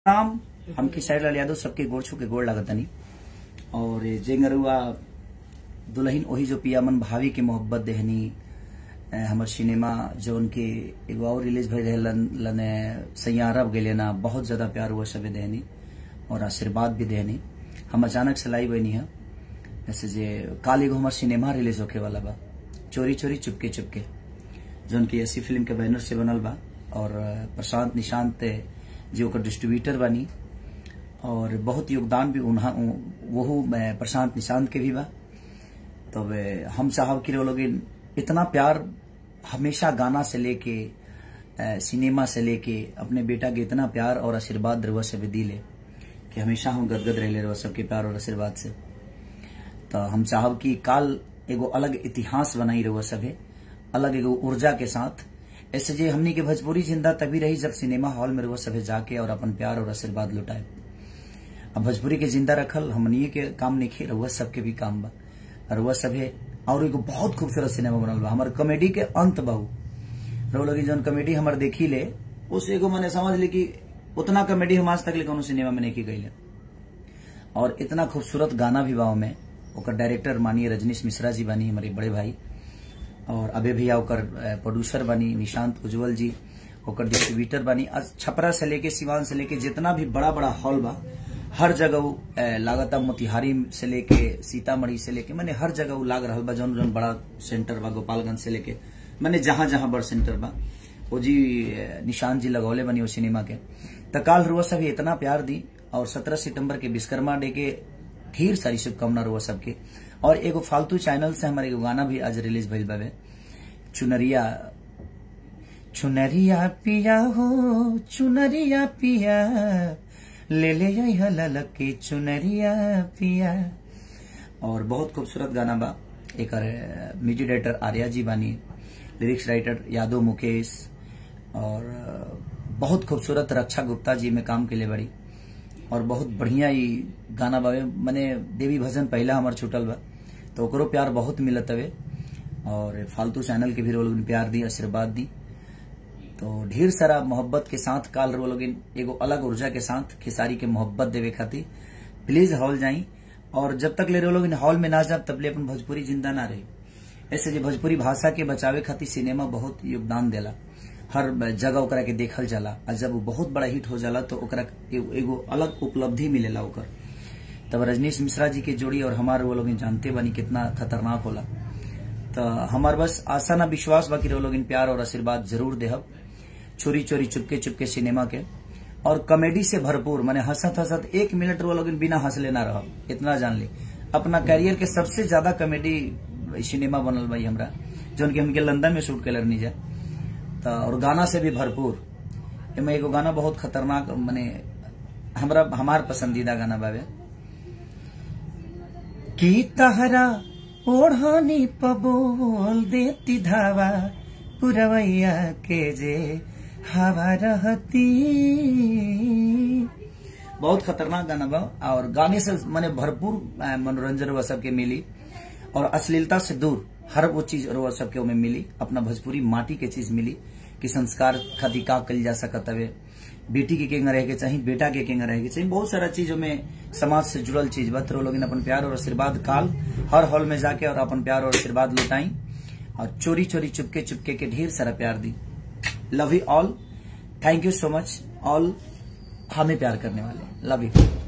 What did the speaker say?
नाम हम किसाई लाल यादव सबके गोड़ छू के गोड़ लागतनी और जेंगरुआ दुल्हन ओही जो पियामन भावी के मोहब्बत देहनी अ, हमर सिनेमा जौन के एगो और रिलीज भइल रहे लन, लने सैयारब गेले ना बहुत ज्यादा प्यार हुआ सबे देहनी और आशीर्वाद भी देहनी हम अचानक से लाई बनी है जैसे जे काल एगो हमर सिनेमा रिलीज होके वाला बा चोरी चोरी चुपके चुपके जौन की ऐसी फिल्म के बैनर से बनल बा और अ, प्रशांत निशांत जी ओकर डिस्ट्रीब्यूटर बनी और बहुत योगदान भी उन्हा वहू अ, प्रशांत निशांत के भी बा तब अ, हम साहब की लोग इतना प्यार हमेशा गाना से लेके अ, सिनेमा से लेके अपने बेटा के इतना प्यार और आशीर्वाद रहुआ से भी दिले कि हमेशा हम गदगद रहे रहुआ सबके प्यार और आशीर्वाद से तो हम चाहब कि काल एगो अलग इतिहास बनाई रहुआ सभे अलग एगो ऊर्जा के साथ ऐसे जे हमनी के भोजपुरी जिंदा तभी रही जब सिनेमा हॉल में रहुआ सभे जाके और अपन प्यार और आशीर्वाद लुटाए अब भोजपुरी के जिंदा रखल हमनिए के काम नहीं रहुआ सबके भी काम बा रहुआ सभे और एगो बहुत खूबसूरत सिनेमा बनल बा हमार कॉमेडी के अंत बहु रहुआ लगी जौन कॉमेडी हमार देखी ले उस एगो मैंने समझ ली कि उतना कॉमेडी हम आज तक ले कोनो सिनेमा में नहीं की गई और इतना खूबसूरत गाना भी बा में ओकर डायरेक्टर मानिए रजनीश मिश्रा जी बानी हमारे बड़े भाई और अबे भैया ओकर प्रोड्यूसर बनी निशांत उज्जवल जी ओकर डिस्ट्रीब्यूटर बनी आज छपरा से लेके सिवान से लेके जितना भी बड़ा बड़ा हॉल बा हर जगह उ, अ, लागता मोतिहारी से लेके सीतामढ़ी से लेके मैंने हर जगह उ लाग रहा बा जौन जौन बड़ा सेंटर बा गोपालगंज से लेके मैंने जहां जहां बड़ सेंटर बा वो जी अ, निशांत जी लगौले बनी वो सिनेमा के त काल रुआ सभी इतना प्यार दी और सत्रह सितंबर के विश्वकर्मा डे के ढेर सारी शुभकामना रुआ सबके और एगो फालतू चैनल से हमारे एगो गाना भी आज रिलीज भइल बावे चुनरिया चुनरिया पिया हो चुनरिया पिया ले ले आई ललक के चुनरिया पिया और बहुत खूबसूरत गाना बा एक म्यूजिक डायरेक्टर आर्या जी बानी लिरिक्स राइटर यादव मुकेश और अ, बहुत खूबसूरत रक्षा गुप्ता जी में काम के लिए बड़ी और बहुत बढ़िया ही गाना बावे मने देवी भजन पहला हमार छूटल बा तो ओकरो प्यार बहुत मिलत हवे और फालतू चैनल के भी लोग प्यार दी आशीर्वाद दी तो ढेर सारा मोहब्बत के साथ काल रो लोग एगो अलग ऊर्जा के साथ खेसारी के मोहब्बत देवे खातिर प्लीज हॉल जाई और जब तक ले रो लोग हॉल में ना जाब तब ले अपन भोजपुरी जिंदा ना रही ऐसे जे भोजपुरी भाषा के बचावे खातिर सिनेमा बहुत योगदान देला हर जगह ओकरा के देखल जाला और जब वो बहुत बड़ा हिट हो जाला तो ओकरा एगो एगो अलग उपलब्धि मिलेला ओकर तब रजनीश मिश्रा जी के जोड़ी और हमार वो लोग जानते बानी कितना खतरनाक होला तो हमार बस आशा ना विश्वास बाकी वो लोग प्यार और आशीर्वाद जरूर देहब चोरी चोरी चुपके चुपके सिनेमा के और कॉमेडी से भरपूर माने हंसत हंसत एक मिनट वो लोग बिना हंसले ना रह इतना जान ली अपना कैरियर के सबसे ज्यादा कॉमेडी सिनेमा बनल भाई हमरा जौन की हमके लंदन में शूट कैलर नहीं जा तो और गाना से भी भरपूर एमे एगो गाना बहुत खतरनाक माने हमरा हमार पसंदीदा गाना बावे की तहरा ओढ़ानी पबोल देती धावा पुरवैया के जे हवा रहती बहुत खतरनाक गाना बा और गाने से माने भरपूर अ, मनोरंजन रुआ सबके मिली और अश्लीलता से दूर हर वो चीज रुआ सबके में मिली अपना भोजपुरी माटी के चीज मिली कि संस्कार खातिर का कल जा सकत हवे बेटी के केंगा रहे के चाहिए बेटा के केंगा रहे के चाहिए बहुत सारा चीजों में समाज से जुड़ल चीज बा तो लोग अपन प्यार और आशीर्वाद काल हर हॉल में जाके और अपन प्यार और आशीर्वाद लुटाई और चोरी चोरी चुपके चुपके के ढेर सारा प्यार दी love you all thank you so much all हमें प्यार करने वाले लव यू